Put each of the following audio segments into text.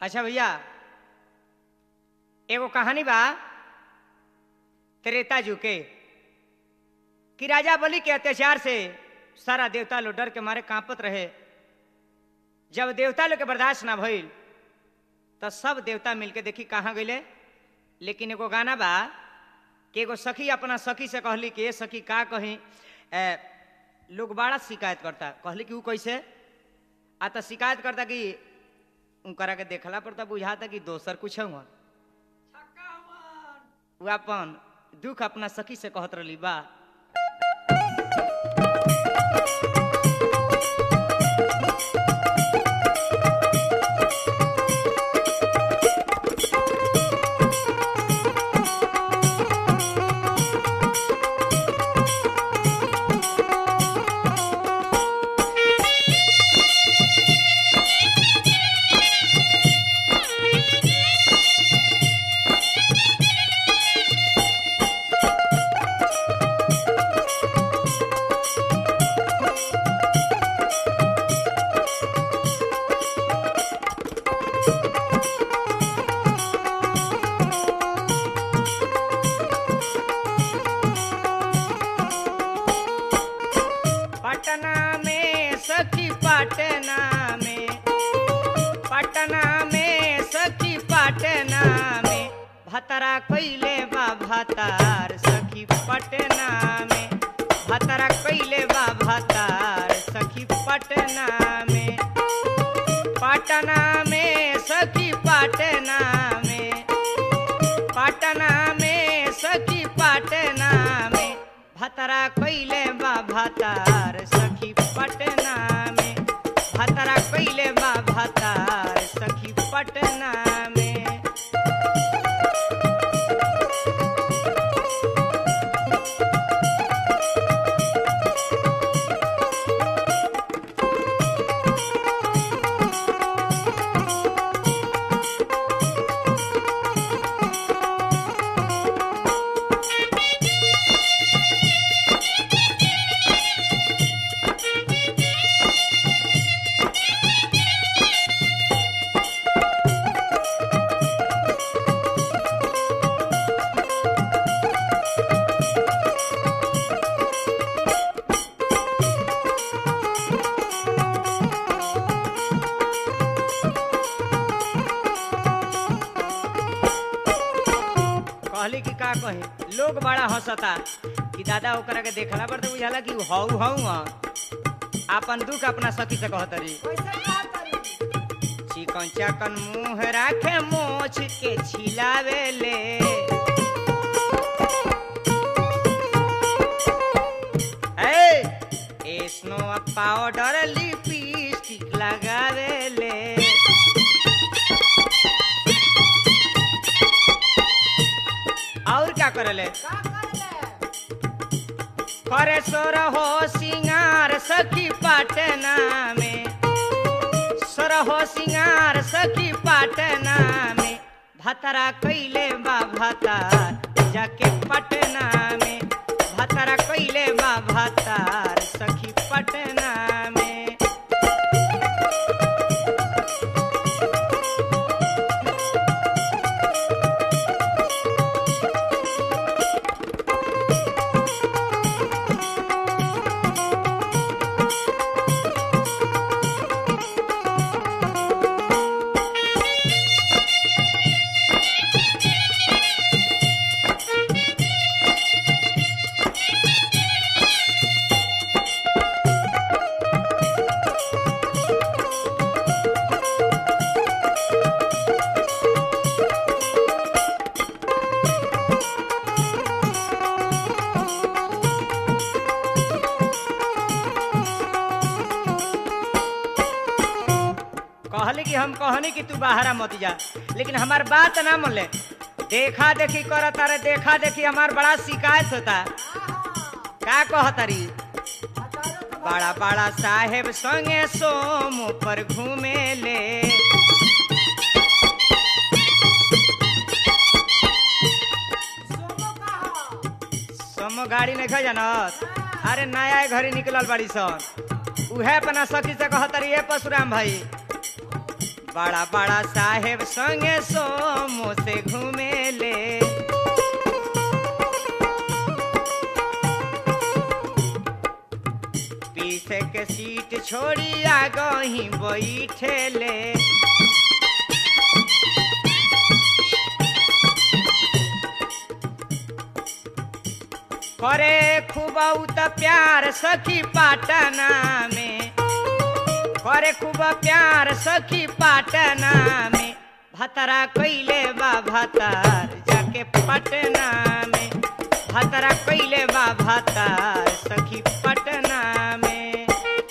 अच्छा भैया एगो कहानी बा त्रेता जू के कि राजा बलि के अत्याचार से सारा देवता लोग डर के मारे कांपत रहे जब देवता लोग के बर्दाश्त ना भइल तो सब देवता मिलके देखी कहाँ गईले लेकिन एगो गाना बा कि एगो सखी अपना सखी से कहली कि ए सखी का कही ए, लोग बड़ा शिकायत करता कहली कि ऊ कैसे आ तो शिकायत करता कि उनकरा के देखला पर तो बुझाता कि दोसर कुछ हुआ उ अपन दुख अपना सखी से कहत रही बा पटना में सखी पटना में पटना में सखी पटना में भतरा कैले बा भतार सखी पटना में भतरा कैले बा भतार सखी पटना में पटना में सखी पटना में पटना में सखी पटना में भतरा कैले बा भतार सखी पटना में भतरा कैले बा भतार सखी पटना में कहली कि का कहे लोग बड़ा हंसता कि दादा ओकरा के देखला पर तो बुझाला कि हऊ हऊ अपन दुख अपना सखी से कहत रही चिकन चकन मुंह राखे मोछ के छिलावे ले ए स्नो पाउडर लिपस्टिक लगावे ले और क्या करले करे सोर हो सिंगार सखी पटना में सोर हो सिंगार सखी पटना में भतरा कैले बा भतार जाके पटना में भतरा कैले बा भतार सखी पटना में कहली कि हम कहनी कि तू बाहरा मत जा लेकिन हमार बात ना मन ले देखा देखी कर तारे देखा देखी हमार बड़ा शिकायत होता का कहतरी बड़ा बड़ा साहेब संगे सोम पर घूमे ले सोमो गाड़ी नहीं खा जानत अरे नया घड़ी निकलल बड़ी सन उहे अपना सखी से कहतरी ए परशुराम भाई बड़ा बड़ा साहेब संगे सोमो से घूमेले पीछे के सीट छोड़ी आगही बैठेले करे खूब उत प्यार सखी पाटना में करे खूब प्यार सखी पाटना में भतरा कैले बा भतार जाके पटना में भतरा कैले बा भतार सखी पटना में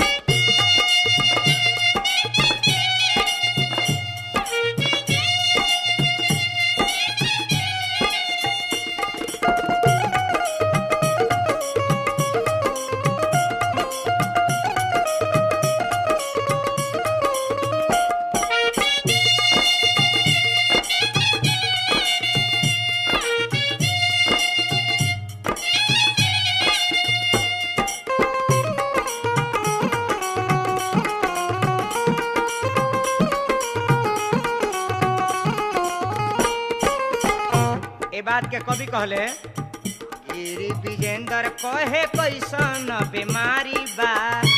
ए बात के कवि कहले गिरी विजेंद्र कहे कैसन बीमारी बा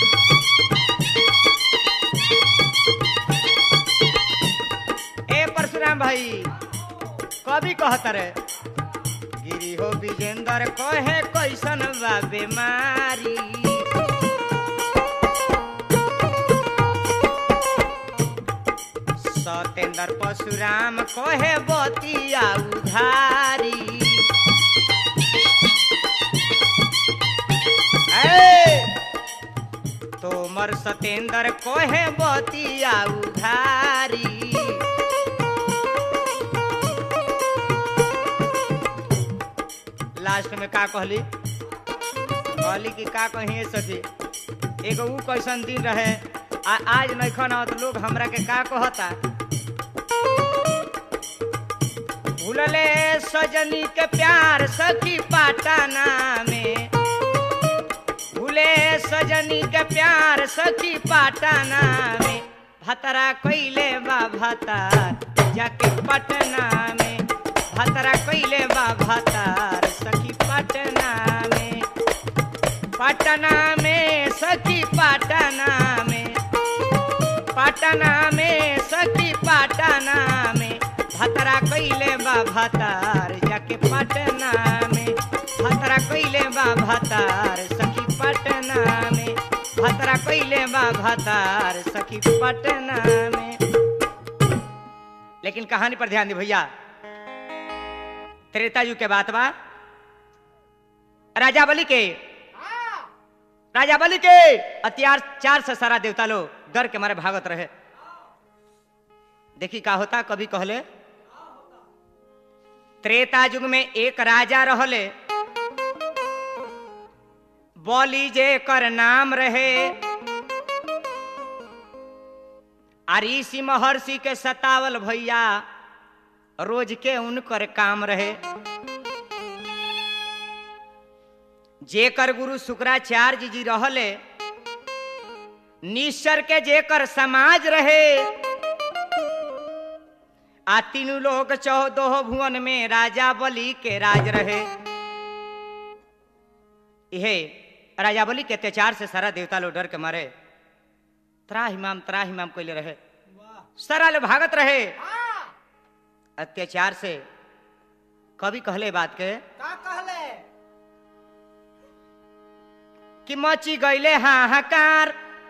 ए परशुराम भाई कवि कहत रे गिरी हो विजेंद्र कहे कैसन बा बीमारी सतेंद्र परशुराम कहे बतिया उधारी ए, तोमर सतेंद्र कहे बतिया उधारी लास्ट में का कहली कहली कि का कही सखी एगो ऊ कैसन दिन रहे आ आज नैखन आवत लोग हमरा के का कहता भूलले सजनी के प्यार सखी पाटना में भूले सजनी के प्यार सखी पाटना में भतरा कैले बा भतार जाके पटना में भतरा कैले बा भतार सखी पटना में पटना में सखी पटना में पटना में सखी पटना में भतरा कैले बा भतार जाके पटना में भतरा कैले बा भतार सखी पटना में भतरा कैले बा भतार सखी पटना में लेकिन कहानी पर ध्यान दी भैया त्रेता युग के बात बा राजा बलि के राजा बलि के अत्याचार से सारा देवता लोग डर के मारे भागत रहे देखी का होता कभी कहले त्रेता युग में एक राजा रहले बोली जे कर नाम रहे आ ऋषि महर्षि के सतावल भैया रोज के उनकर काम रहे जेकर गुरु शुक्राचार्य जी रहले निश्चर के जेकर समाज रहे आ तीनों लोग चौदह भुवन में राजा बलि के राज रहे इहे राजा बलि के अत्याचार से सारा देवता लोग डर के मारे त्राहिमाम त्राहिमाम कैले रहे सारा लोग भागत रहे अत्याचार से कभी कहले बात के का कहले कि मची गईले हाहाकार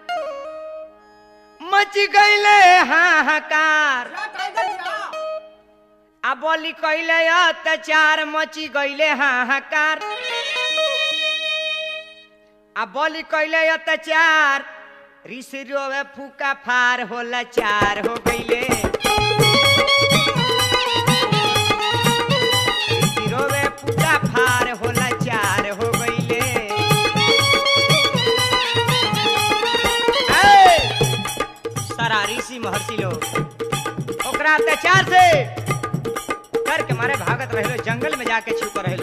मची गईले हाहाकार जा टाइगर जा आ बोली कैले अत्याचार मची गईले हाहाकार आ बोली कैले अत्याचार ऋषि रोवे फूका फार होला चार हो गईले ऋषि रोवे फूका फार होला चार हो गईले ए! सारा ऋषि महर्षि लोग ओकरा अत्याचार से डर के मारे भागत रहे जंगल में जाके छुप रहे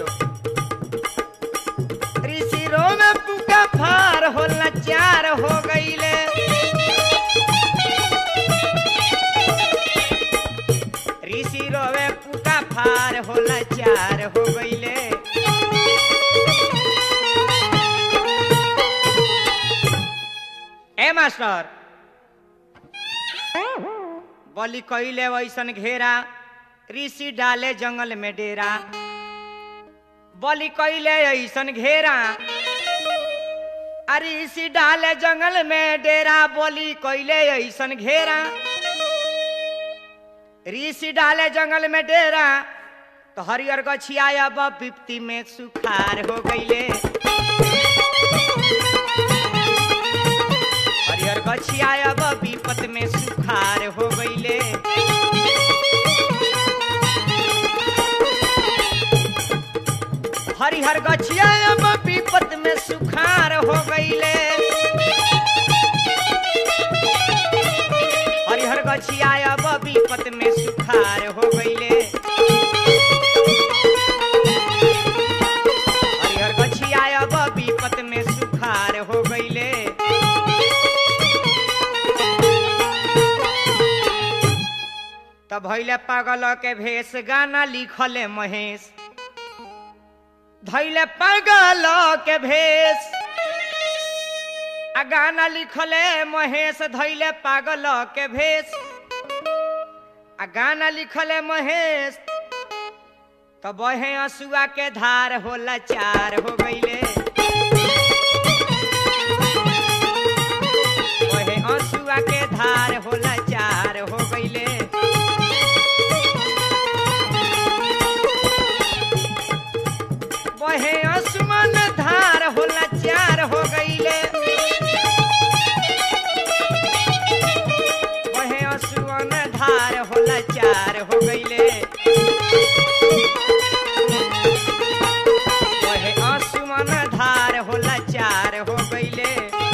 ऋषि रो में पुका फार हो लाचार हो गईले सुखार होला चार हो गईले ए मास्टर बलि कैले वैसन घेरा ऋषि डाले जंगल में डेरा बलि कैले ऐसन घेरा अरे ऋषि डाले जंगल में डेरा बलि कैले ऐसन घेरा ऋषि डाले जंगल में डेरा तो हरियर गछिया अब विपत्ति में सुखार हो गईले हरियर गछिया अब विपत में सुखार हो गईले हरिहर गछिया अब विपत में सुखार हो गईले हरिहर गछिया अब विपत में सुखार हो गईले हरिहर गछिया अब विपत में सुखार हो गईले तब भैले पागल के भेष गाना लिखले महेश धैले पागल के भेष आ गाना लिखले महेश धैले पागल के भेष आ गाना लिखले महेश तो बहे असुआ के धार होला चार हो गईले बहे असुआ के धार होला चार हो गईले बहे आसमान धार होला चार हो गईले बहे आसमान धार होला चार हो गईले बहे आसमान धार होला चार हो गईले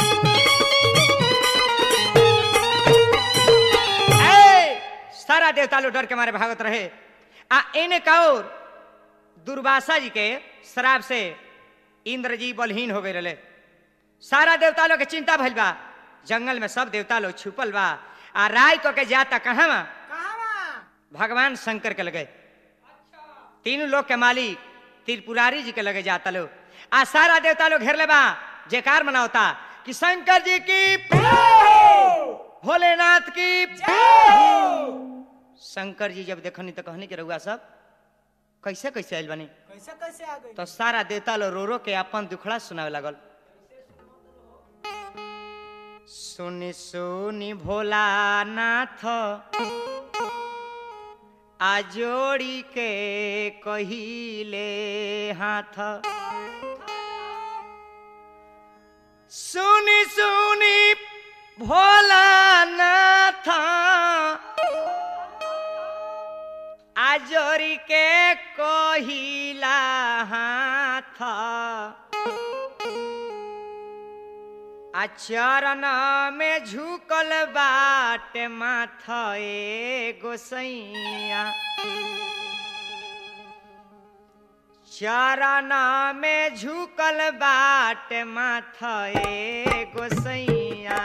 ए, सारा देवता लोग डर के मारे भागत रहे आ एने का और दुर्वासा जी के श्राप से इंद्र जी बलहीन हो गए रहे सारा देवता लोग के चिंता भइल बा जंगल में सब देवता लोग छुपल बा आ राय को के जाता कहाँ बा भगवान शंकर के लगे तीनों लोग के मालिक त्रिपुरारी जी के लगे जाता लोग आ सारा देवता लोग घेर ले बा जयकार मनावता कि शंकर जी की भोलेनाथ की शंकर जी जब देखनी तो कहनी के रहुआ सब कैसे कैसे आयल बनी कैसे कैसे आ गई तो सारा देवता लो रो रो के अपन दुखड़ा सुनावे लागल सुनी सुनी भोलानाथ आ जोड़ी के कहिले हाथ सुनी सुनी भोलानाथ आजोरी के कहिला हाथ आचरण में झुकल बाट माथ ए गोसैया चरण में झुकल बाट माथ ए गोसैया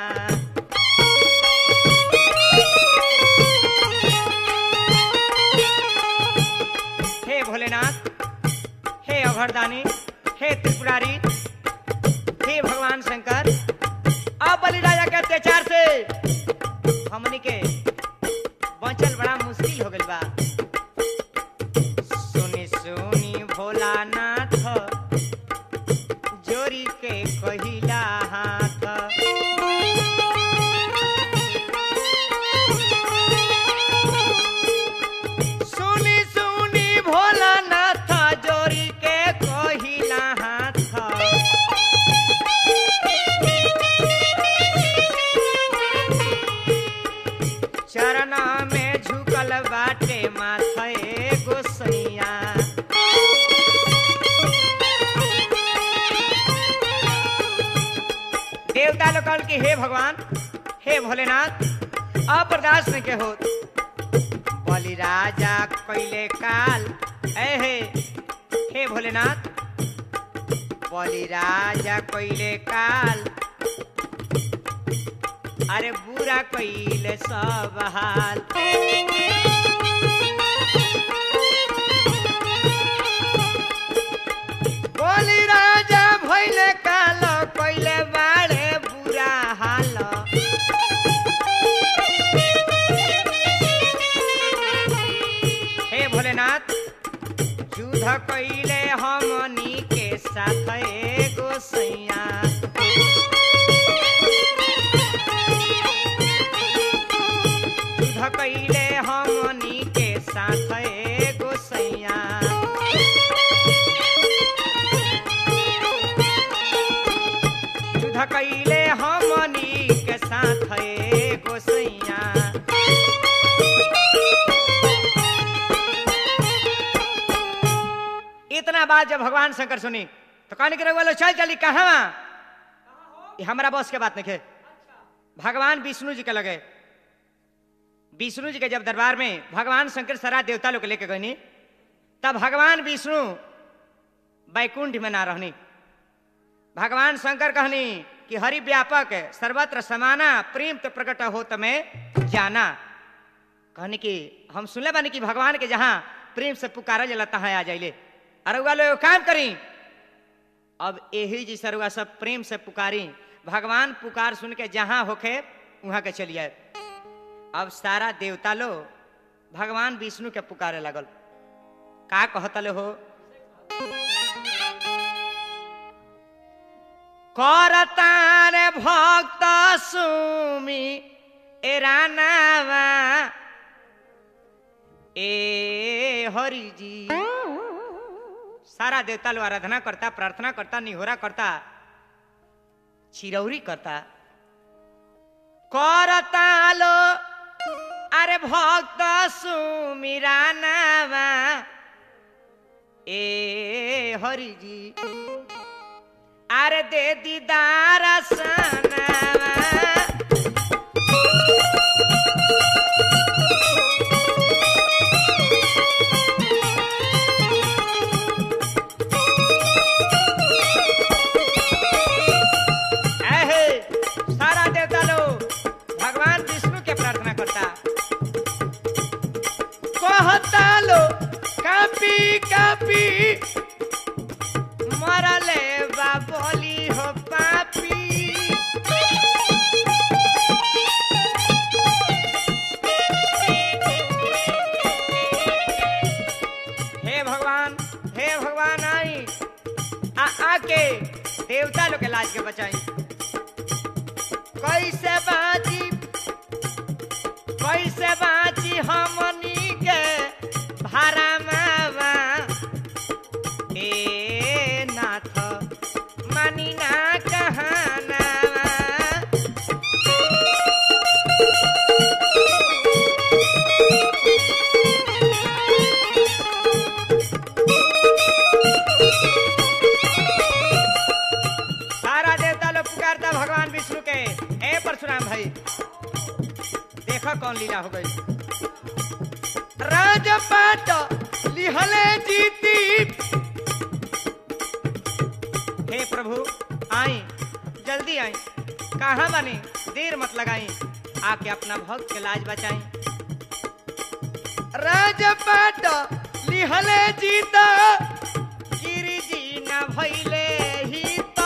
हे भोलेनाथ हे अभरदानी हे त्रिपुरारी हे भगवान शंकर अब बलि राजा के अत्याचार से हमनी के बचल बड़ा मुश्किल हो गइल बा सुनी सुनी भोलानाथ जोरी के कहिला हाथ सुनी सुनी भोलानाथ जोरी के कहिला हाथ चरण में झुकल बाटे माथे गोसैया देवता लोग कहल कि हे भगवान हे भोलेनाथ अप्रदास न के होत बलि राजा कैले काल ए हे हे भोलेनाथ बलि राजा कैले काल अरे बुरा कैले सब हाल युद्ध कैले हमनी के साथ ए गोसैया युद्ध कैले हमनी के साथ ए गोसैया इतना बात जब भगवान शंकर सुनी तो कहने के रघुआ लोग चल चली कहाँ ये हमारा बॉस के बात नहीं है भगवान विष्णु जी के लगे विष्णु जी के जब दरबार में भगवान शंकर सारा देवता लोग के लेके गनी तब भगवान विष्णु बैकुंठ में ना रहनी भगवान शंकर कहनी कि हरि व्यापक है, सर्वत्र समाना प्रेम तो प्रकट हो तमें जाना कहनी कि हम सुनले बानी कि भगवान के जहाँ प्रेम से पुकारा जला तहाँ आ जाइले अरे उगा लोग काम करी अब यही जी सरुआ सब प्रेम से पुकारी भगवान पुकार सुन के जहाँ होखे वहां के चलिए अब सारा देवता लो भगवान विष्णु के पुकारे लगल का कहतले हो करतार भक्त सुमी एरानावा ए हरि जी सारा देवता लोग आराधना करता प्रार्थना करता निहोरा करता चिरौरी करता करता लो अरे भक्त सुमिरा नामा ए हरि जी अरे दे दीदार सनावा ऐहे, सारा देवता लोग भगवान विष्णु के प्रार्थना करता कहता लो कापी कापी मरले बाबली हो पापी हे भगवान हे भगवान आई आ आके देवता लोग के लाज के बचाई कैसे बाजी कैसे बाजी हमनी के भारा मावा ए नाथ मानी ना कहानावा सारा देवता लोग पुकारता भगवान विष्णु के ए परशुराम भाई देखो कौन लीला हो गई राजपाट लिहले जीती हे प्रभु आई जल्दी आई कहाँ बनी देर मत लगाई आके अपना भक्त के लाज बचाई राजपाट लिहले जीता गिरी जी न भैले ही तो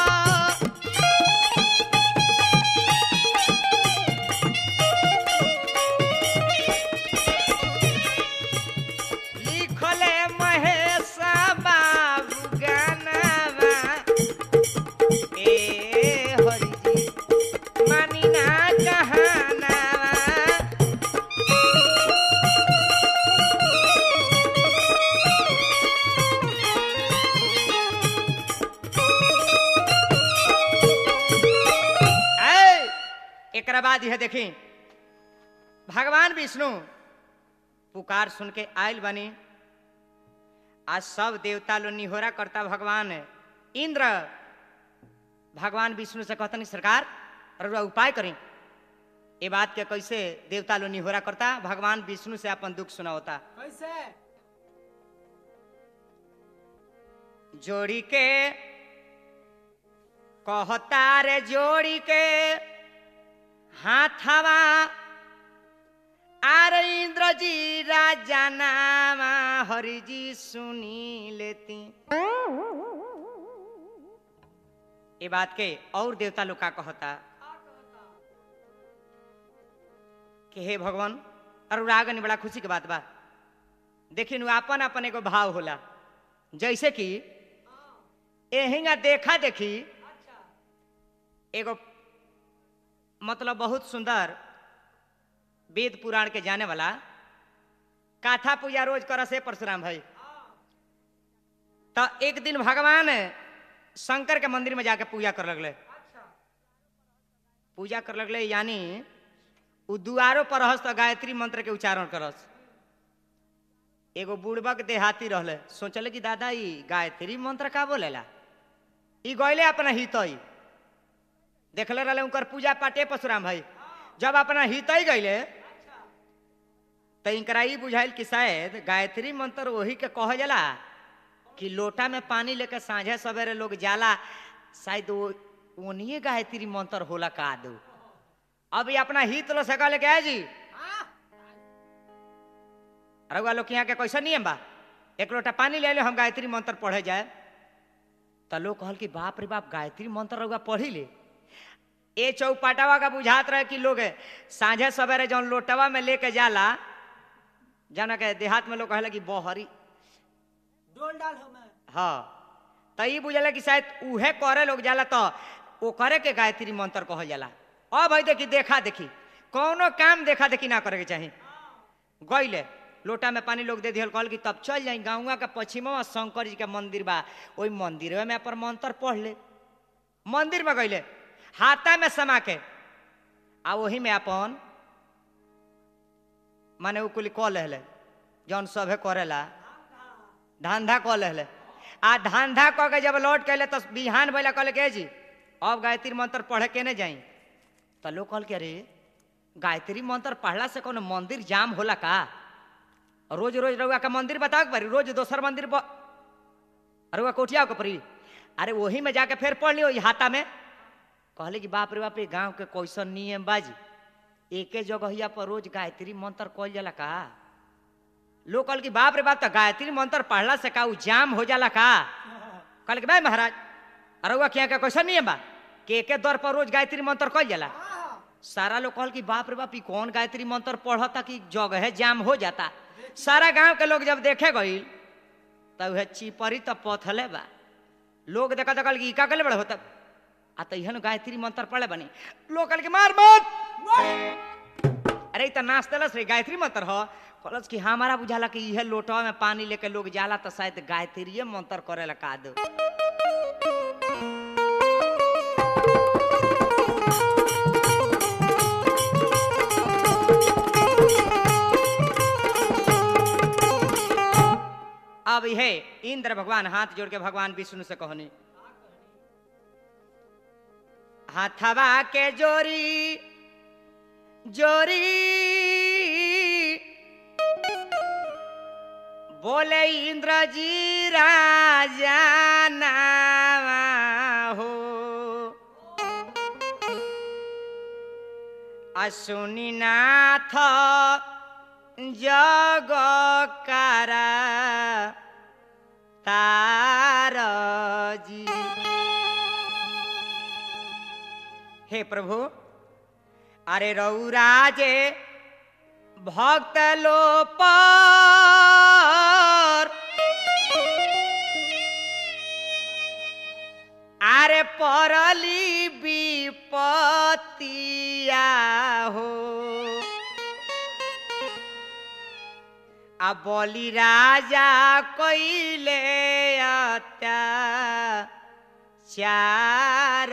लिखले महेश बाबू गानावा ए हरि जी मानी ना कहानावा ऐ, एकरा बाद यह देखी भगवान विष्णु पुकार सुन के आयल बनी आज सब देवता लो निहोरा करता भगवान इंद्र भगवान विष्णु से कहतनी सरकार रउआ उपाय करी ये बात के कैसे देवता लो निहोरा करता भगवान विष्णु से अपन दुख सुनावता कैसे जोड़ी के कहता रे जोड़ी के हाथवा आर इंद्र जी राजा नामा हरि जी सुनी लेती ये बात के और देवता लोग का कहता कि हे भगवान अनुरागन बड़ा खुशी के बात बा देखी नु अपन अपन एगो भाव होला जैसे कि एहिंगा देखा देखी एगो मतलब बहुत सुंदर वेद पुराण के जाने वाला काथा पूजा रोज कर से परशुराम भाई तो एक दिन भगवान शंकर के मंदिर में जाके पूजा कर लगले पूजा कर लगले यानी उ दुआरो पर रहस तो गायत्री मंत्र के उच्चारण करस एगो बुड़बक देहाती रहले सोचले कि दादा ई गायत्री मंत्र का बोलेला ई गईले अपना हितई देखले रहले उनकर पूजा पाटे परशुराम भाई जब अपना हितई गईले तो इनकरा ई बुझाइल कि शायद गायत्री मंत्र वही के कह जाला कि लोटा में पानी लेके साँझे सवेरे लोग जाला शायद वो ओनिए गायत्री मंत्र होला का दो अभी अपना हित लो सका लेके आए जी रउआ लोग के यहाँ के कैसा नियम बा एक लोटा पानी ले लो हम गायत्री मंत्र पढ़े जाए तो लोग कहल कि बाप रे बाप गायत्री मंत्र रउआ पढ़ी ले ए चौपाटावा का बुझात रहे कि लोग साँझे सवेरे जौन लोटवा में लेके जाला जाना के देहात में लोग कहला कि बहरी डोल डाल हमें हाँ तो ई बुझला कि शायद उहे करे लोग जाला तो वो करे के गायत्री मंत्र कहल जाला अब भाई देखी देखा देखी कौनो काम देखा देखी ना करे के चाही गईले लोटा में पानी लोग दे दिहल कहल कि तब चल जाई गाँवा के पश्चिमवा शंकर जी के मंदिर बा ओई मंदिर में पर मंत्र पढ़ ले मंदिर में गईले हाथा में समा के आ वही में अपन माने उ कुली कह लेले जौन सभे करेला धंधा कह लेले आ धंधा कह के जब लौट के अइले तो बिहान भैला कहले के जी अब गायत्री मंत्र पढ़े के नहीं जाई तो लोग कहल के अरे गायत्री मंत्र पढ़ला से कोनो मंदिर जाम होला का रोज रोज रउआ का मंदिर बताओ के परी रोज दोसर मंदिर ब... रउआ कोठिया के परी अरे वही में जाके फिर पढ़ लियो ई हाथा में कहले कि बाप रे बाप ये गांव के कैसन नियम बाजी एके जगहिया पर रोज गायत्री मंत्र कहल जाला का लोग कहल कि बाप रे बाप तो गायत्री मंत्र पढ़ला से का उ जाम हो जाला का कहल कि भाई महाराज अरुआ के यहाँ का कैसा नियम बा कि एके दर पर रोज गायत्री मंत्र कहल जाला सारा लोग कहल कि बाप रे बाप ई कौन गायत्री मंत्र पढ़ता कि जगह जाम हो जाता सारा गांव के लोग जब देखे गईल तब वह चिपरी तो पथले बा लोग देखा देखल कि ई का कले बड़े होता आ तो इहन गायत्री मंत्र पढ़े बनी लोग कहल कि मार मत अरे ई त नाच देलस रे गायत्री मंत्र ह कहलस कि हमारा बुझाला कि इहे लोटवा में पानी लेके लोग जाला तो शायद गायत्रीय मंत्र करे ला का दो अब हे इंद्र भगवान हाथ जोड़ के भगवान विष्णु से कहनी हाथवा के जोरी जोरी बोले इंद्र जी राजा नावा हो अश्विनी नाथ जग कारा तार जी हे प्रभु अरे रौराजे भक्त लो पर আরে পরলি বিপতিয়া হো আ বলি রাজা কইলে অত্যা चार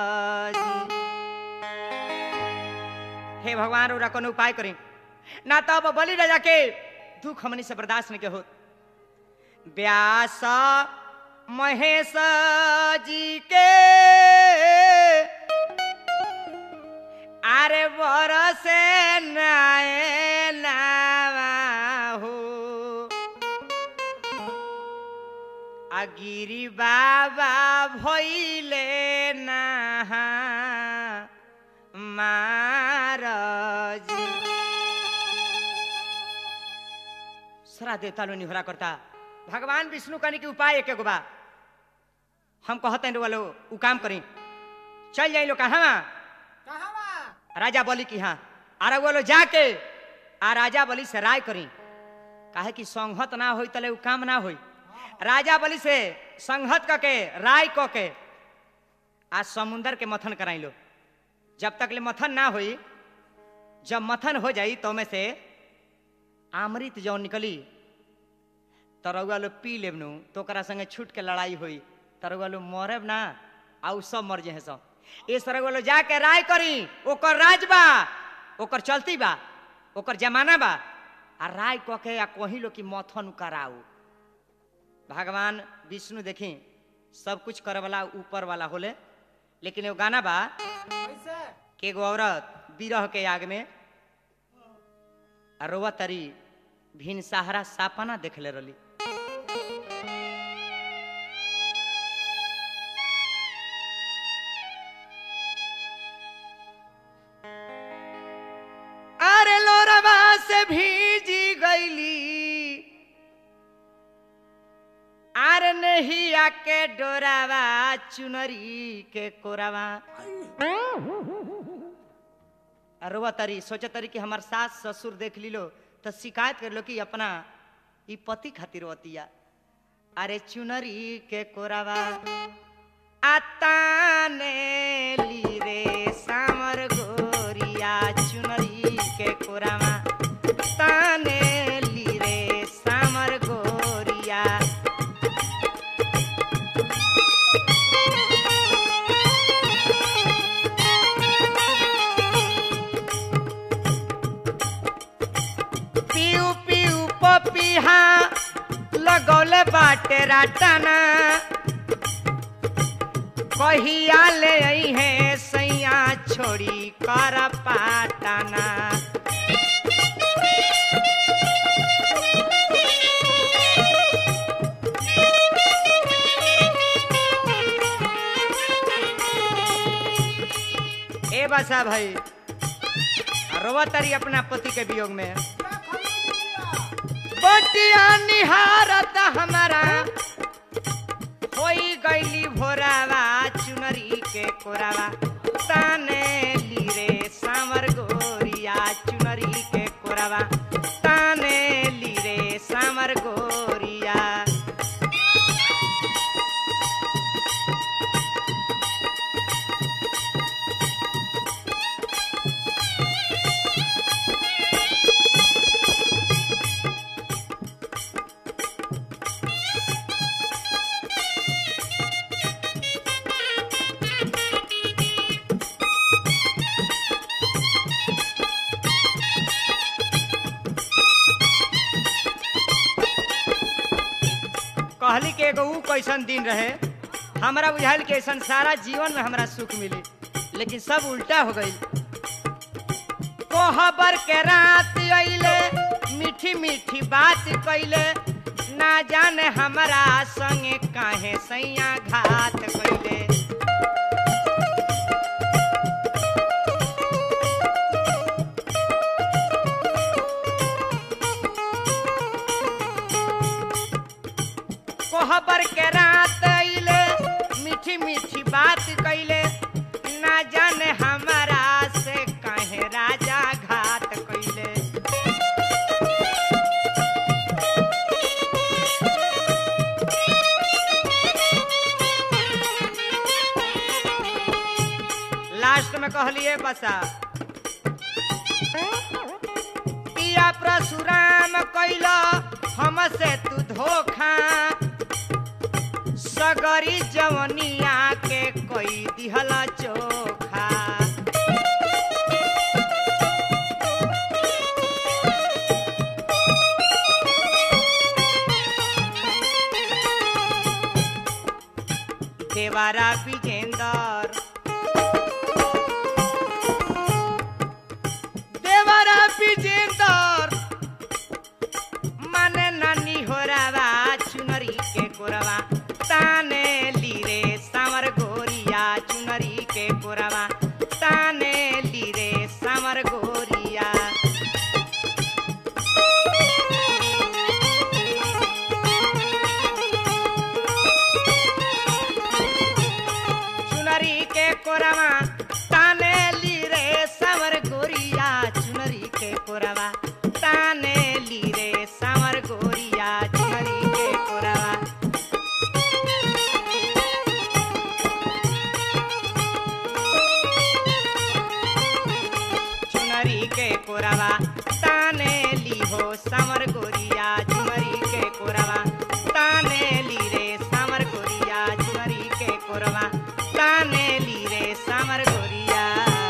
हे भगवान ओरा कोनो उपाय करी ना तो अब बलि राजा के दुख हमनी से बर्दाश्त नहीं के हो व्यास महेश जी के अरे बरसे नाए नावा हो अगिरी बाबा भैले नहा महाराजी सारा देवता लो निहरा करता भगवान विष्णु कहने के उपाय एक एगो बा हम कहते हैं वालो उ काम करी चल जाई लो कहाँ कहाँ बा राजा बलि की हाँ आरा वो लोग जाके आ राजा बलि से राय करी काहे कि संहत ना होई तले उ काम ना होई राजा बलि से संहत क के राय क के आज समुंदर के मथन कराई लो जब तक ले मथन ना होई जब मथन हो जाई तो में से अमृत जौन निकली तो रउआ लोग पी लेबनू तो ओकरा संगे छूट के लड़ाई होई तो रउआ लोग मरब ना आ उ सब मर जाए सब इस रउआ लोग जाके राय करी ओकर राज बा ओकर चलती बा ओकर जमाना बा आ राय कह के आ कही लो कि मथन कराऊ भगवान विष्णु देखी सब कुछ करे वाला ऊपर वाला होले लेकिन एगो गाना बा कैसे कि एगो औरत बिरह के आग में आ रोवा तरी भिन सहारा सापना देखले रही अरे लोरवा से भीजी गईली आर नहीं आके डोरावा चुनरी के कोरावा अरवा तरी सोचे तरी कि हमार सास ससुर देख लीलो तो शिकायत कर लो कि अपना ई पति खातिर वतिया अरे चुनरी के कोरावा आताने ली रे सामर गोरिया चुनरी के कोरावा ताने ली रे सामर गोरिया पीऊ पीऊ पपीहा लगौले बाटे राटाना कहिया ले आई है सैया छोड़ी कर पाटाना ए बसा भाई रोवा तारी अपना पति के वियोग में क्या खबर दिया बटिया निहारत हमारा होई गईली भोरावा चुनरी के कोरावा ताने ली रे सामर गोरिया चुनरी के कोरावा ताने ली रे सामर गोरिया कहली के एगो ऊ कैसन दिन रहे हमरा बुझाइल कि ऐसन सारा जीवन में हमरा सुख मिली लेकिन सब उल्टा हो गई कोहबर के रात अइले मीठी मीठी बात कैले ना जाने हमरा संगे काहे सैया घात कैले कोहबर के रात अइले मीठी मीठी बात कैले ना जाने हमारा से काहे राजा घात कैले लास्ट में कहलिए बसा पिया परशुराम कैल हमसे तू धोखा सगरी जवनिया के कोई दिहल चोखा देवारा विजेंदर देवारा विजेंदर माने नानी होरावा चुनरी के कोरवा ताने ली रे सामर गोरिया चुनरी के कोरवा ताने ली रे सामर गोरिया चुनरी के सामर गोरिया झुमरी के कोरवा ताने ली रे सामर गोरिया झुमरी के कोरवा ताने ली रे सामर गोरिया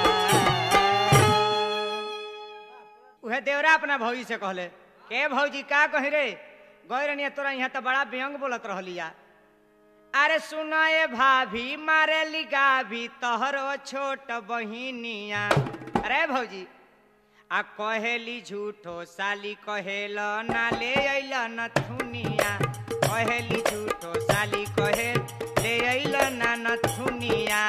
उहे देवरा अपना भौजी से कहले के भौजी का कही रे गई रनिया तोरा यहाँ तो बड़ा व्यंग बोलत रहलिया अरे सुनाए भाभी मारे लिगा भी तोहरो छोट बहिनिया अरे भौजी आ कहेली झूठो साली कहेल ना ले अइल नथुनिया कहेली झूठो साली कहे ले अइल ना नथुनिया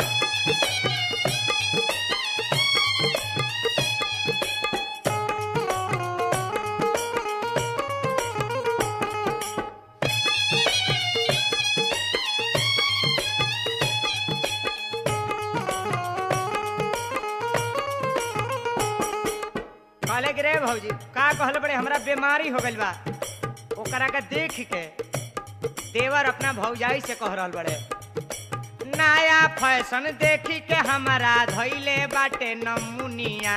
कहले कि रे भौजी का कहल बड़े हमरा बीमारी हो गइल बा ओकरा के देख के देवर अपना भौजाई से कह रहल बड़े नया फैशन देखी के हमारा धैले बाटे नमुनिया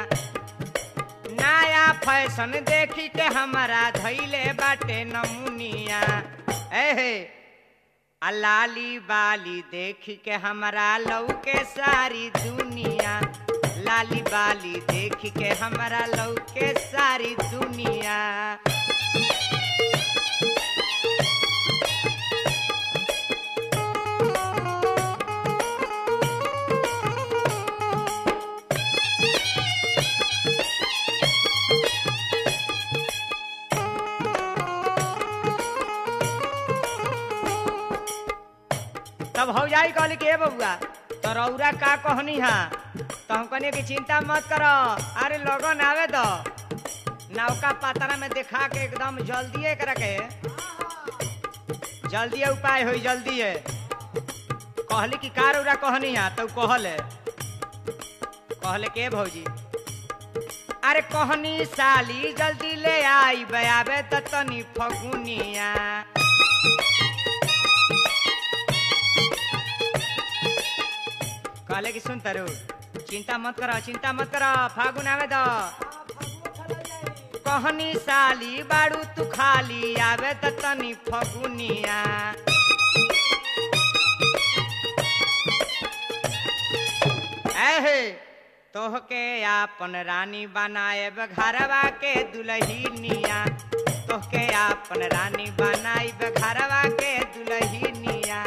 नया फैशन देखी के हमारा धैले बाटे नमुनिया एहे आ लाली बाली देखी के हमारा लौके सारी दुनिया लाली बाली देखी के हमारा लौके सारी दुनिया तब भौजाई कहली कि ए बबुआ तो रौरा का कहनी हा तो हम कहनी कि चिंता मत करो अरे लगन आवे दो नौका पातरा में देखा के एकदम जल्दी एकरा के जल्दी उपाय होई जल्दी है कहली कि का रौरा कहनी हा तो कहले कहले के भौजी अरे कहनी साली जल्दी ले आई बयाबे त तनी फगुनिया कहले कि सुन तरु चिंता मत करो चिंता मत करो फागुन आवे दो कहनी साली बाड़ू तू खाली आवे त तनी फगुनिया एहे तोहके आपन रानी बनाएब घरवा के दुलहिनिया तोहके आपन रानी बनाइब घरवा के दुलहिनिया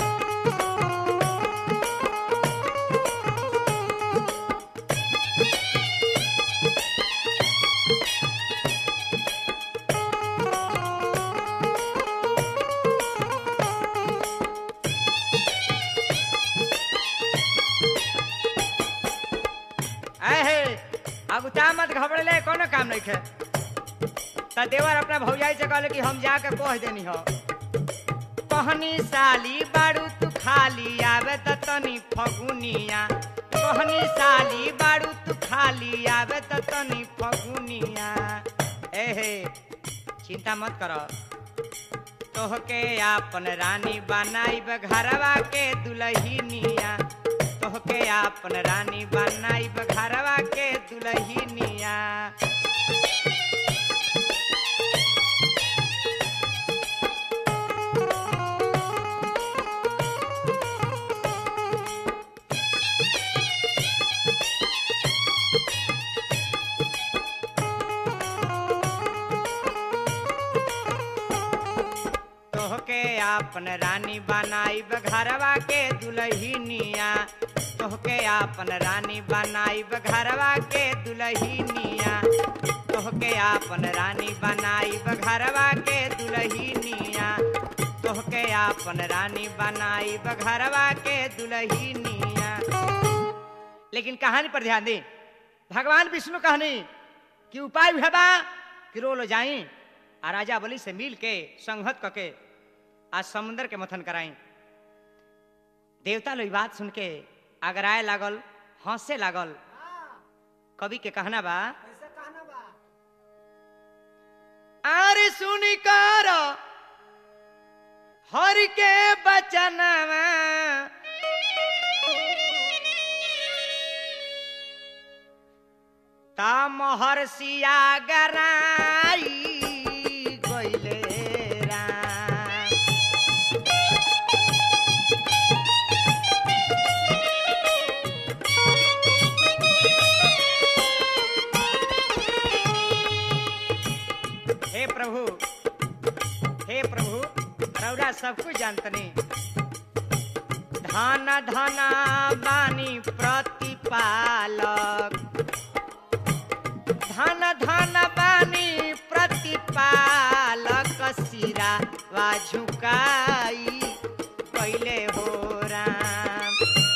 अहे अगुता मत घबरले कोनो काम नहीं खे त देवर अपना भौजाई से कहले कि हम जाके कह देनी हो कहनी साली बाड़ू तू खाली आवे त तनी फगुनिया कहनी साली बाड़ू तू खाली आवे त तनी फगुनिया एहे चिंता मत करो तोहके आपन रानी बनाइब घरवा के दुलहिनिया तोहके आपन रानी बनाइब घरवा के दुलहिनिया तोहके आपन रानी बनाइब घरवा के दुलहिनिया तोहके आपन रानी बनाइब घरवा के दुलहिनिया तोहके आपन रानी बनाइब घरवा के दुलहिनिया तोहके आपन रानी बनाइब घरवा के दुलहिनिया लेकिन कहानी पर ध्यान दी भगवान विष्णु कहनी कि उपाय है बा कि रोलो जाई आ राजा बलि से मिल के संहत कके आ समुद्र के मथन कराई देवता लोग ई बात सुन के अगराए लागल हंसे लागल कवि के कहना बा कैसे कहना बा अरे सुनी कर हर के बचनवा ता महर्षिया गराई गइले राम हे प्रभु हे प्रभु रौरा सब कुछ जानतनी धन धन बानी प्रतिपालक धन धन बानी प्रतिपालक सिरा वा झुकाई कैले हो राम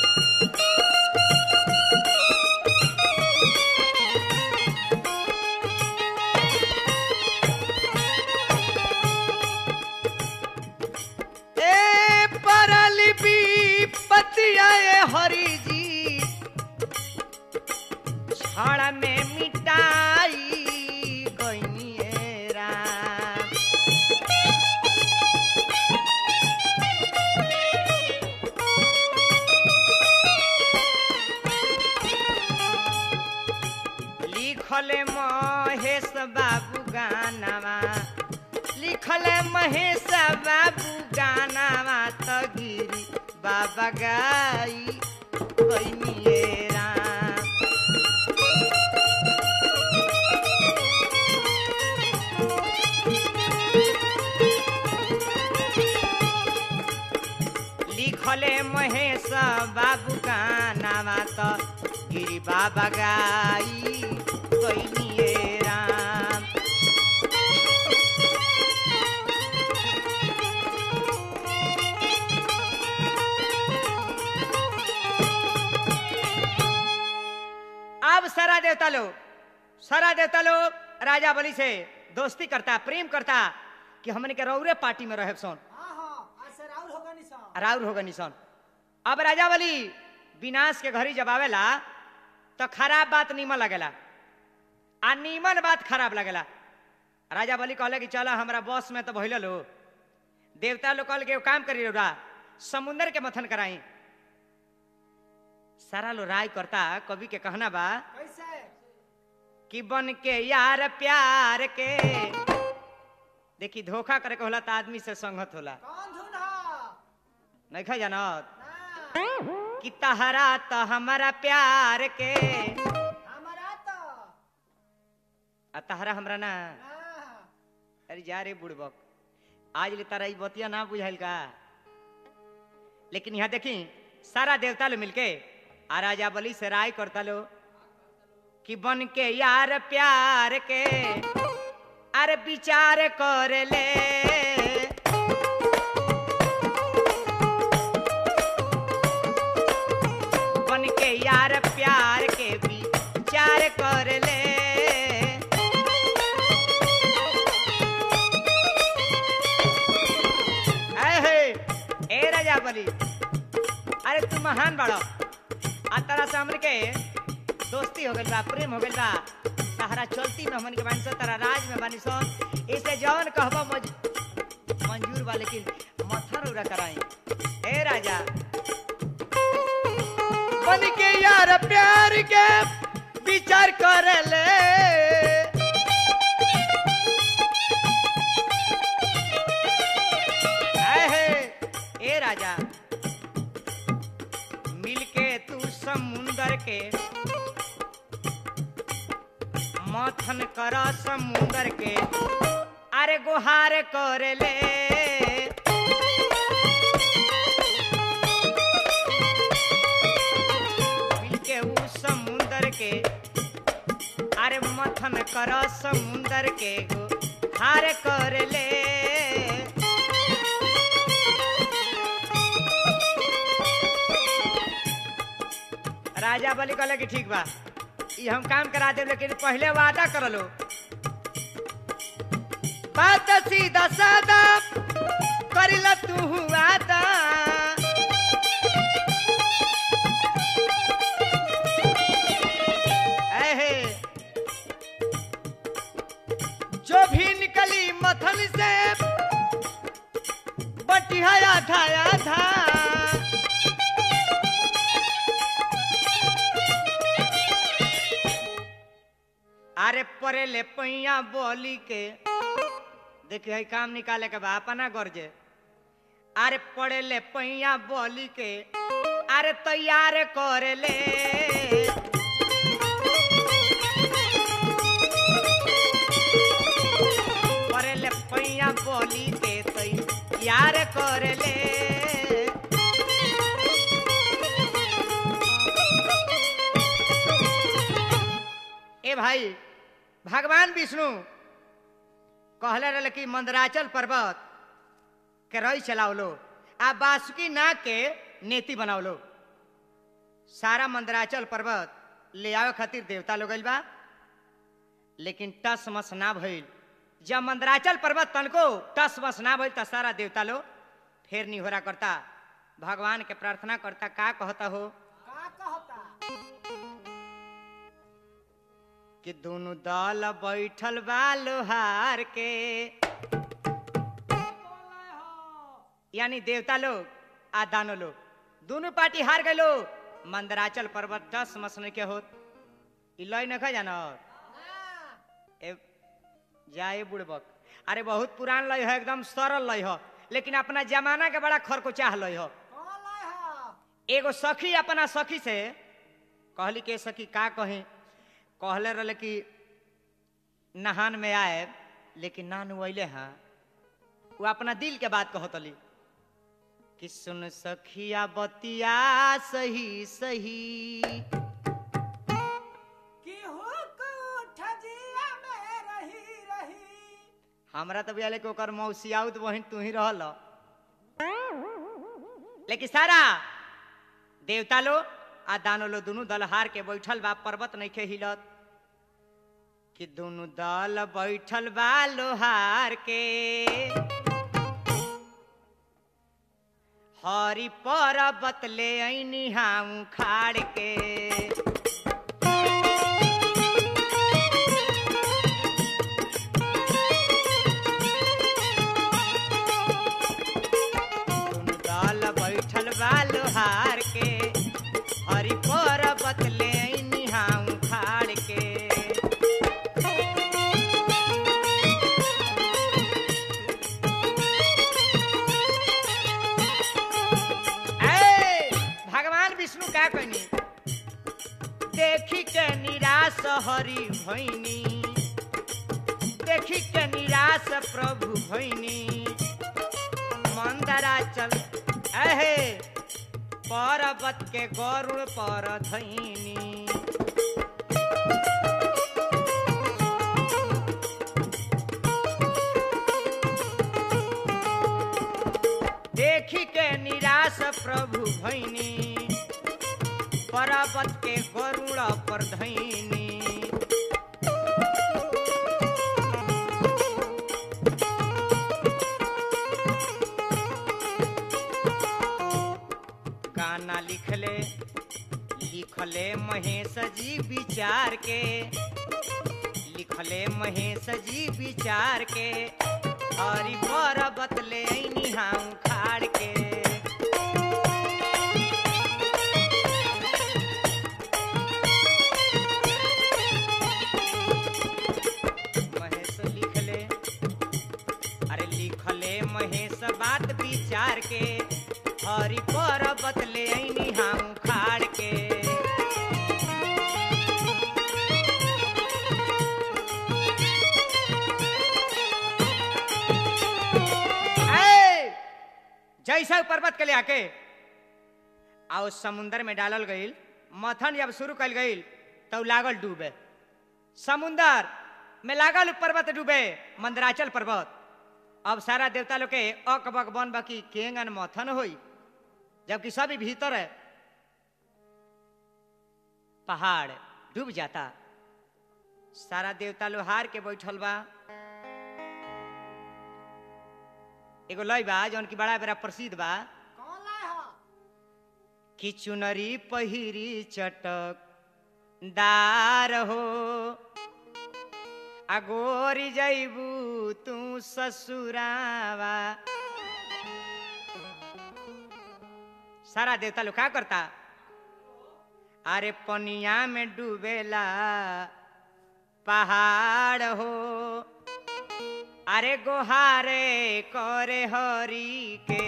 ए परली विपत्तिया ए हरि जी छड़ में मिटाई गइनी राम लिखले महेश बाबू गानावा लिखले महेश बाबू गानावा त गिरी बाबा गाई कैनिए राम लिखले महेश बाबू गानावा त गिरी बाबा गाई कैनिए राम अब सारा देवता लोग सारा देवता लोग राजा बलि से दोस्ती करता प्रेम करता कि हमने के रौरे पार्टी में रहे सोन हाँ हाँ आज से राहुल होगा निशान राउर होगा निशान अब राजा बलि विनाश के घरी जब आवेला तो खराब बात नीमन लगेला आ नीमन बात खराब लगेला राजा बलि कहले कि चलो हमरा बस में तो भइल लो देवता लोग कहल के एगो काम करी रौरा समुंदर के मथन कराई सारा लो राय करता कवि के कहना बा कैसे कि बन के यार प्यार के देखी धोखा करे के होला त आदमी से संगत होला कौन धुन हा नहीं खा जानत ना कि तहरा त हमारा प्यार के हमारा तो आ तहरा हमरा ना ना अरे जा रे बुड़बक आज ले तारा ई बतिया ना बुझाइल का लेकिन यहाँ देखी सारा देवता लोग मिलके आ राजा बलि से राय करता लो कि बन के यार प्यार के अरे विचार कर ले बन के यार प्यार के विचार कर ले अहे, ए राजा बलि अरे तू महान बड़ो आ तारा से हमन के दोस्ती हो गइल बा प्रेम हो गइल बा तहरा चलती में हमन के बानी सन तारा राज में बानी सन इसे जौन कहबो मज मंजूर बा लेकिन मथर उड़ा कराई ए राजा बन के यार प्यार के विचार कर ले आहे, ए राजा मिलके तू समुंदर के मथन कर समुंदर के अरे गुहार कर ले मिलके ऊ समुंदर के अरे मथन कर समुंदर के गुहार कर ले राजा बलि कहले कि ठीक बा ई हम काम करा देब लेकिन पहले वादा कर लो बात सीधा सादा करिला तू वादा ऐहे, जो भी निकली मथन से बटिया आधा आधा परे ले पैया बोली के देखिए है काम निकाले के बा अपना गर्जे अरे पड़े ले पैया बोली के अरे तैयार करे ले पड़े ले पैया बोली के तैयार करे ले ए भाई भगवान विष्णु कहले रहे कि मंदराचल पर्वत के रही चलाओ लो आ बासुकी नाग के नेति बनाओ लो सारा मंदराचल पर्वत ले आवे खातिर देवता लोग गइल बा लेकिन टस मस ना भइल जब मंदराचल पर्वत तनको टस मस ना भइल त सारा देवता लोग फेर निहोरा करता भगवान के प्रार्थना करता का कहता हो का कहता कि दोनों दल बैठल बा लोहार के बोले हो यानी देवता लोग आ दानो लोग दोनों पार्टी हार गए लोग मंदराचल पर्वत दस मसने के होत ई लय न जान ना ए जाए बुड़बक अरे बहुत पुरान लय है एकदम सरल लय है लेकिन अपना जमाना के बड़ा खरकोचाह लय है कौन लाए हो एगो सखी अपना सखी से कहली के सखी का कही कहले रहे कि नहान में आए लेकिन ना नुले हैं वो अपना दिल के बात कहतली कि सुन सखिया बतिया सही सही कि हुकूठ जिया में रही रही हमरा तो बुझाले कि ओकर मौसी आउत बहिन तू ही रहल लेकिन सारा देवता लो आ दानो लो दोनों दल हार के बैठल बा पर्वत नइखे हिलत कि दोनों दल बैठल बा लोहार के हरी पर्वत ले ऐनी हम खाड़ के दोनों दल बैठल बा लोहार के हरी पर्वत ले ऐनी हम खाड़ के ए, भगवान विष्णु क्या कहनी देखी के निराश हरि भैनी देखी के निराश प्रभु भैनी मंदरा चल अहे पर्वत के गरुड़ पर धैनी देखी के निराश प्रभु भैनी पर्वत के गरुड़ पर धैनी गाना लिखले लिखले महेश जी विचार के लिखले महेश जी विचार के हरि पर्वत ले ऐनी हम खाड़ के महेश लिखले अरे लिखले महेश बात विचार के हरि पर्वत ले ऐनी हम खाड़ के ए, जैसा उ पर्वत के ले आके आओ समुंदर में डालल गईल मथन जब शुरू कल गईल तो लागल डूबे समुंदर में लागल उ पर्वत डूबे मंदराचल पर्वत अब सारा देवता लोग के अक बक बन बकी केंगन मथन होई जबकि सभी भीतर है पहाड़ डूब जाता सारा देवता लोग हार के बैठल बा एगो लय बा जौन की बड़ा बड़ा प्रसिद्ध बा कौन लाए हो कि चुनरी पहिरी चटक दार हो अगोरी जैबू तू ससुरावा सारा देवता लोग का करता अरे पनिया में डूबेला पहाड़ हो अरे गोहारे करे हरी के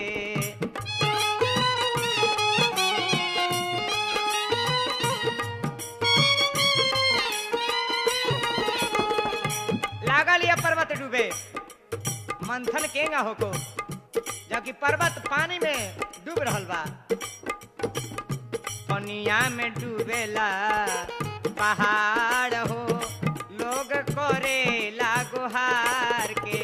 लागल ये पर्वत डूबे मंथन केंगा होको जबकि पर्वत पानी में डूब रहल बा पनिया में डूबेला पहाड़ हो लोग करे लागोहार के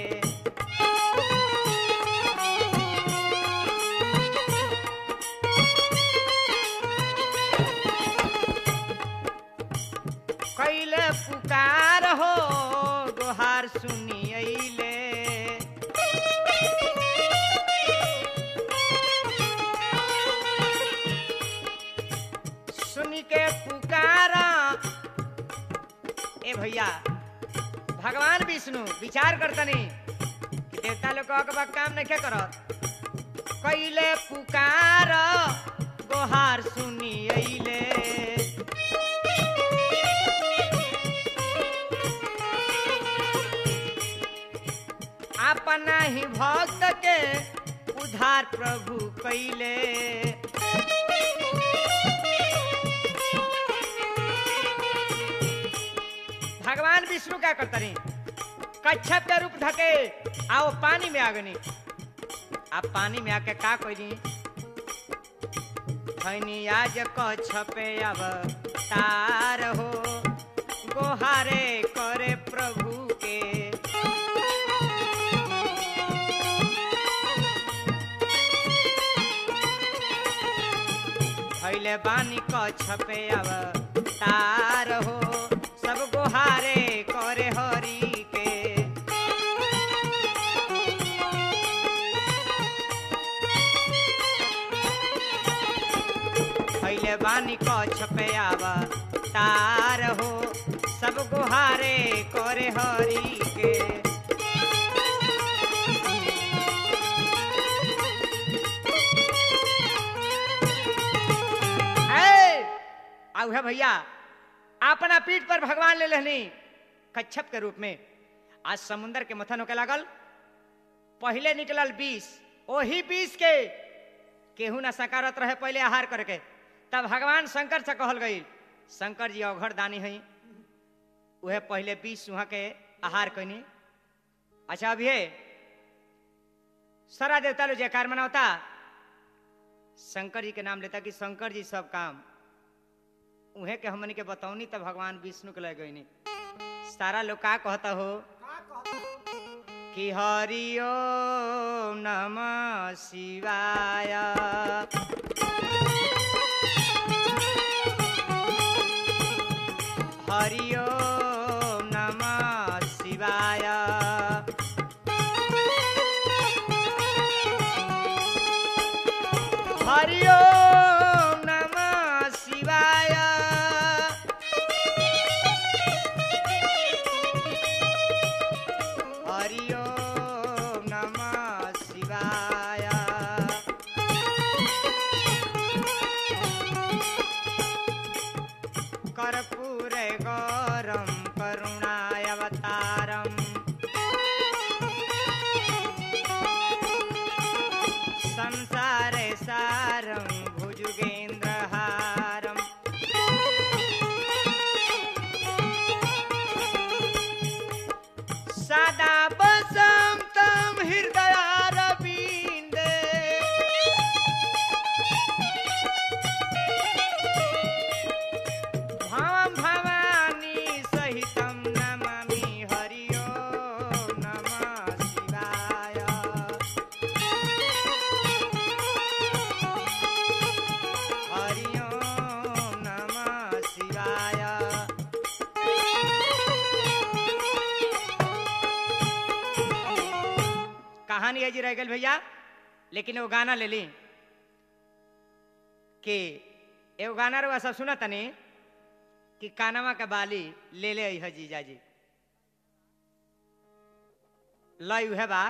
कैले पुकार हो गोहार सुनी अइले सुनी के पुकारा ए भैया भगवान विष्णु विचार करतनी कि देवता लोग के बा काम नहीं करत कैले पुकार गोहार सुनी अइले अपना ही भक्त के उधार प्रभु कैले भगवान विष्णु क्या करता नहीं कच्छप के रूप धके आओ पानी में आगनी आप पानी में आके का कोई खैनी आज कच्छपे अब तार हो गोहारे करे प्रभु के भैले बानी कच्छपे अब तार हो सब गोहारे करे हरि के भैले बानी कच्छपे अब तार हो सब गोहारे करे हरि के ऐ, आउ है भैया अपना पीठ पर भगवान ले लेनी कच्छप के रूप में आज समुंदर के मथन होके लागल पहले निकलल बीस ओही बीस के केहू ना सकारत रहे पहले आहार करके तब भगवान शंकर से कहल गई शंकर जी अघर दानी है उहे पहले बीस वहां के आहार कैनी अच्छा अभी सारा देवता लोग जयकार मनावता शंकर जी के नाम लेता कि शंकर जी सब काम उहे के हमनी के बतौनी तो भगवान विष्णु के लग गईनी सारा लोग का कहता हो का कहता कि हरि ओम नमः शिवाय हरि ओम नमः शिवाय हरि ओम नमः शिवाय हरि ओम नमः शिवाय कर्पूर गौरम करुणाय अवतारम संसारे सारं भुजुगेन्द्रहारम् सदा वसन्तं हृदयारविन्दे भवं भवानी सहितं नमामि हरि ओं नमः शिवाय हरि ओं नमः शिवाय कहानी है जी रह गई भैया लेकिन वो गाना ले ली कि एगो गाना रहा सब सुना तनी कि कानवा के बाली ले ले है जीजा जी लय उहे बा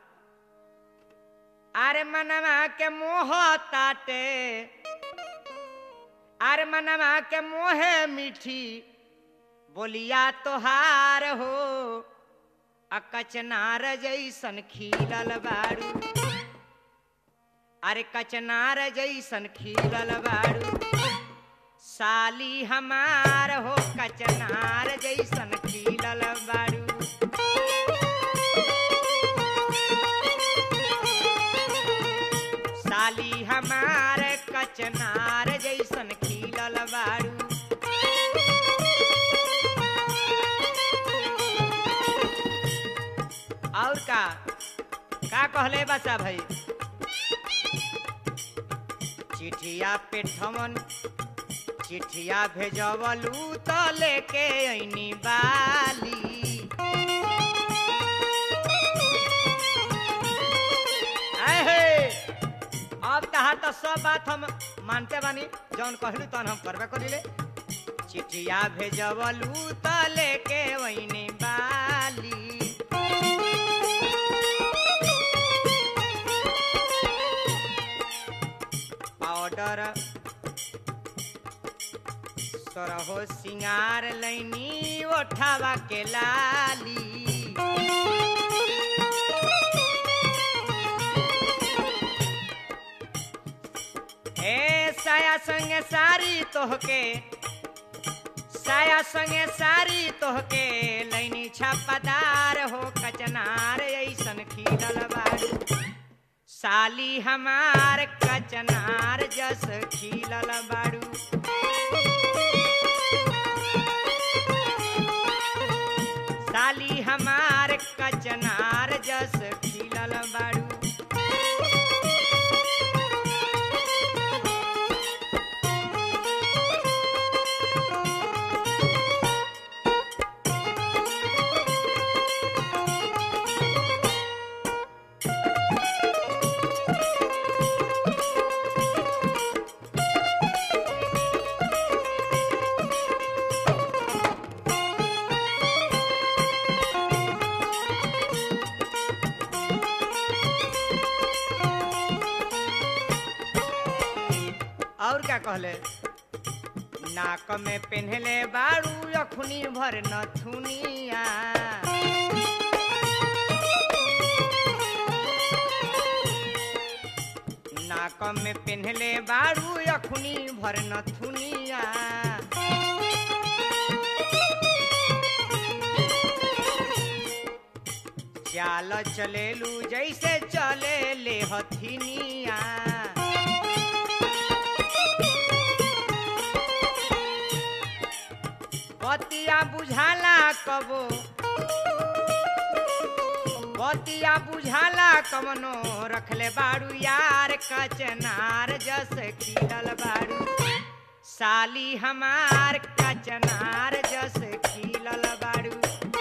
अरे मनवा के मोह ताटे अरे मनवा के मोहे मीठी बोलिया तोहार हो अकचनार जैसन खिलल बारू अरे कचनार जैसन खिलल बारू साली हमार हो कचनार जैसन खिलल बारू साली हमार कचनार जैसन खिलल बारू और का का कहले बसा भाई चिठिया पे ठमन चिठिया भेजवलू तो लेके ऐनी बाली आए हे, अब कहा तो सब बात हम मानते बानी जौन कहलू तौन हम करबे करिले चिठिया भेजवलू तो लेके वहीने बाली पाउडर सरहो सिंगार लैनी ओठावा के लाली ए साया संगे सारी तोहके साया संगे सारी तोहके लैनी छापादार हो कचनार ऐसन खिलल बारू साली हमार कचनार जस खिलल बारू साली हमार कचनार जस खिलल बारू और क्या कहले नाक में पेन्हले बारू अखुनी भर नथुनिया नाक में पेन्हले बारू अखुनी भर नथुनिया चाल चलेलू जैसे चले ले हथिनिया बतिया बुझाला कबो बतिया बुझाला कमनो रखले बाड़ू यार कचनार जस खिलल बाड़ू साली हमार कचनार जस खिलल बाड़ू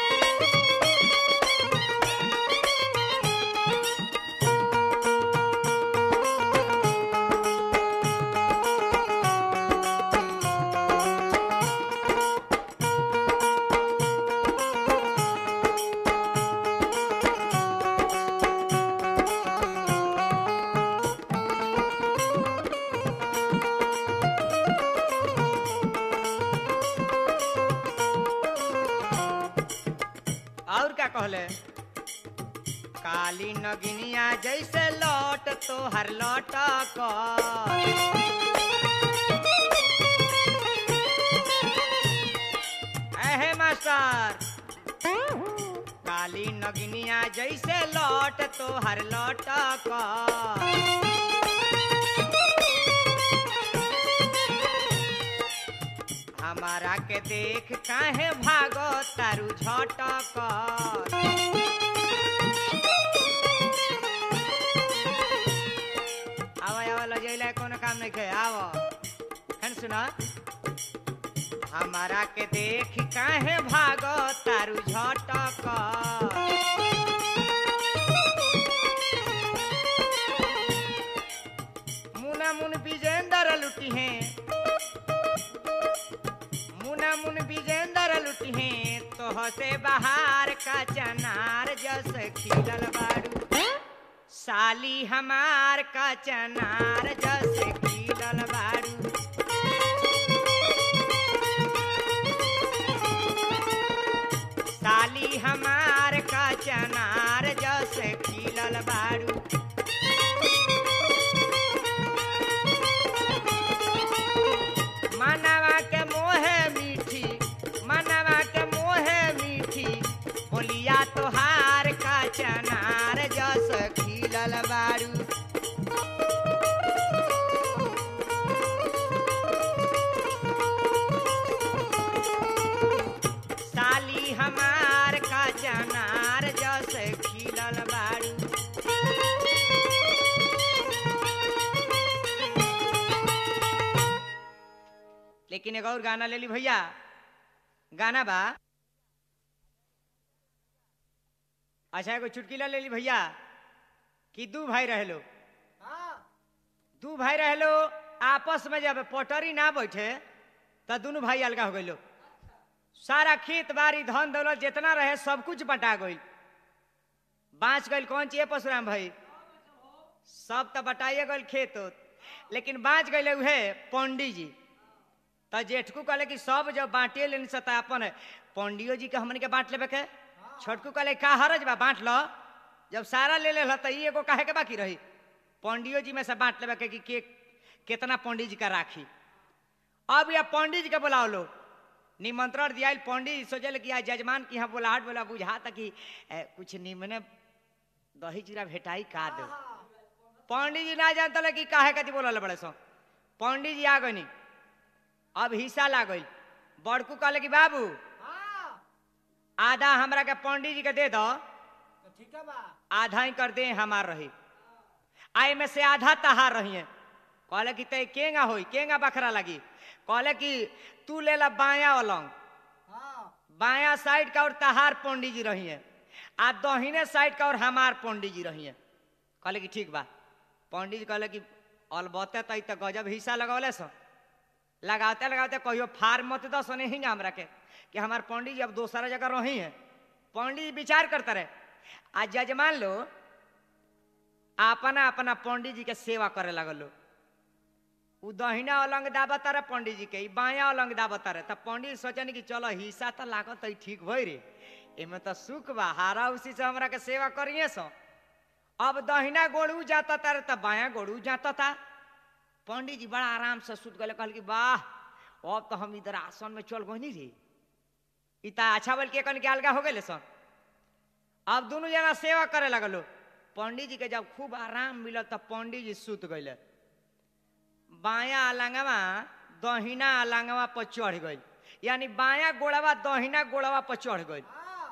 और क्या कहले काली नगिनिया जैसे लौट तो हर लौट अहे मास्टर काली नगिनिया जैसे लौट तो हर लौट हमारा के देख काहे भागो तारू झटक आवा आवा लजैला कोनो काम नहीं खे आवो खन सुना हमारा के देख काहे भागो तारू झटक मुना मुन विजेंदर लुटी हैं मुना मुन विजेंदर लुटी हैं तो हसे बाहर का चनार जस खिलल बारू साली हमार का चनार जस खिलल बारू जस खिलल बारू मानवा के मोहे मीठी मानवा के मोहे मीठी बोलिया तोहार का चनार जस खिलल बारू साली हमार का चनार जस खिलल बारू लेकिन एक और गाना ले ली भैया गाना बा अच्छा एगो चुटकीला ले ली भैया कि दू भाई रहे लो हाँ दू भाई रहे लो आपस में जब पटरी ना बैठे तो दोनों भाई अलगा हो गए सारा खेत बाड़ी धन दौलत जितना रहे सब कुछ बटा गई बाँच गई कौन चीज परशुराम भाई सब तो बटाइए गई खेत उत। लेकिन बाँच गए उहे पंडित जी तो जेठकू कहले कि सब जब बांटे लेने से तो अपन पंडियो जी के हमन के बांट लेबे के छोटकू कहले का हरज बा बांट लो जब सारा ले ले तो ई एगो काहे के बाकी रही पंडियो जी में से बांट लेबे के कि के कितना पंडित जी का राखी अब यह पंडित जी के बुलाओ लो निमंत्रण दिया पंडित जी सोचल कि आज जजमान की यहाँ बुलाहट बोला बुझा था कि ए, कुछ निमने दही चूड़ा भेटाई का दो पंडित जी ना जानता कि काहे कति बोलल बड़े सो पंडित जी आ गई अब हिस्सा ला गई बड़कू कहले कि बाबू हाँ आधा हमरा के पंडित जी के दे दो तो ठीक है बा आधा ही कर दे हमार रही आई में से आधा तहार रही है कहले कि ते केंगा होई केंगा बखरा लगी कहले कि तू ले ला बाया अलंग हाँ बाया साइड का और तहार पंडित जी रही है आ दहिने साइड का और हमार पंडित जी रही है कहले कि ठीक बा पंडित जी कहले कि अलबत्ते तो ई तो गजब हिस्सा लगौले सो लगाते लगाते कहियो फार मत दस नहीं हमरा के कि हमार पंडित जी अब दूसरा जगह रही है पंडित जी विचार करते रहे आ जजमान लो अपना अपना पंडित जी के सेवा करे लगल लो उ दहिना अलंग दाबत रहे पंडित जी के ई बाया अलंग दाबत रहे तब पंडित जी सोचन कि चलो हिस्सा तो लागत है ठीक भई रे एमे तो सुख बा हारा उसी से हमरा के सेवा करिए सो अब दहिना गोड़ू जाता तारे तब बाया गोड़ू जाता था पंडित जी बड़ा आराम से सुत गए कहल कि वाह अब तो हम इधर आसन में चल गई रे इता अच्छा बोल के कन के अलगा हो गए सन अब दोनों जना सेवा करे लगलो पंडित जी के जब खूब आराम मिलल तब पंडित जी सुत गए बाया अलंगवा दहिना अलंगवा पर चढ़ गई यानी बाया गोड़वा दहिना गोड़वा पर चढ़ गई हाँ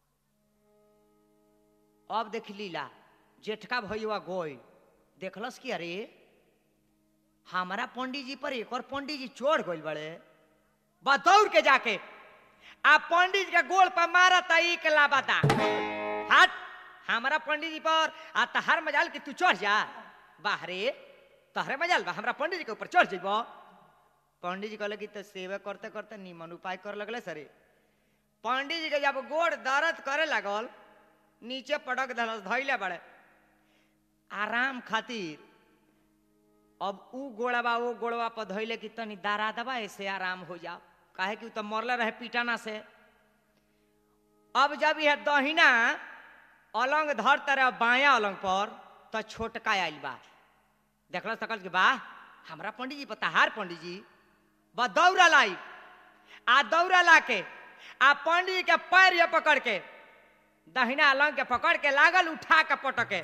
अब देख लीला जेठका भैया गोई देखलस कि अरे हमारा पंडित जी पर एक और पंडित जी चढ़ गइल बड़े बा दौड़ के जाके आ पंडित जी के गोड़ पर मारा ता एक लाबाता हट हमारा पंडित जी पर आ तहार मजाल कि तू चढ़ जा बाहरे तहरे मजाल बा हमरा पंडित जी के ऊपर चढ़ जइबो पंडित जी कहले कि तो सेवा करते करते निमन उपाय कर लगले सरे पंडित जी के जब गोड़ दर्द करे लगल नीचे पटक धलस धैले बड़े आराम खातिर अब ऊ गोड़वा वो गोड़वा पर धैले कि तनी दारा दबा ऐसे आराम हो जाओ काहे कि ऊ तो मरले रहे पिटाना से अब जब यह दहिना अलंग धर तरह बाया अलंग पर तो छोटका आइल बा देखल सकल कि बा हमरा पंडित जी पताहार पंडित जी बा दौड़ा लाई आ दौड़ा ला के आ पंडित जी के पैर ये पकड़ के दहिना अलंग के पकड़ के लागल उठा के पटके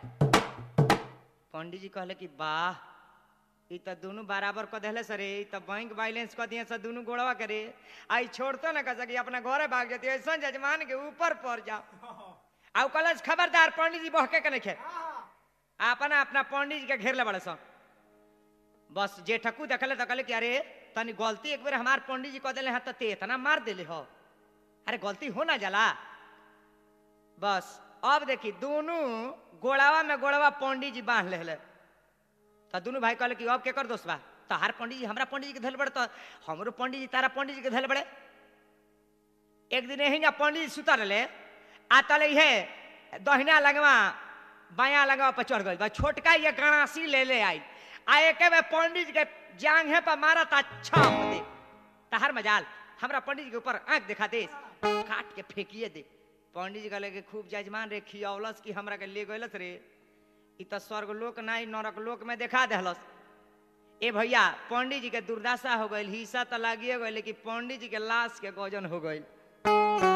पंडित जी कहले कि वाह ई तो दोनों बराबर क देले सरे ई तो बैंक बैलेंस क दिए से दोनों गोड़वा करे आई छोड़तो ना कह सकी अपना घरे भाग जती ऐसा जजमान के ऊपर पड़ जाओ आ कलज खबरदार पंडित जी बहके के नहीं हाँ अपना अपना पंडित जी के घेर ले बड़े सब बस जे ठकू देखले तो कहले कि अरे तनी गलती एक बेर हमार पंडित जी कह दिले हैं तो ते इतना मार दिले हो अरे गलती हो ना जाला बस अब देखी दोनों गोड़ावा में गोड़ावा पंडित जी बांध ले तो दोनों भाई कहले कि अब के कर दोस्त बा तहार पंडित जी हमरा पंडित जी के धैल बड़े तो हमरो पंडित जी तारा पंडित जी के धैल बड़े एक दिन यही ना पंडित जी सुता रहे आ तले हे दहिना लगवा बाया लगवा पर चढ़ गई बा छोटका ये गणासी ले ले आई आ एक में पंडित जी के जांघे पर मारा ता छाप दे तहर मजाल हमरा पंडित जी के ऊपर आंख दिखा दे काट के फेंकिए दे पंडित जी कहले कि खूब जजमान रे खियौलस कि हमरा के ले गइलस रे ई तो स्वर्ग लोक नहीं नरक लोक में देखा देहलस ए भैया पंडित जी के दुर्दशा हो गई हिस्सा तो लागिए गई लेकिन पंडित जी के लाश के गजन हो गई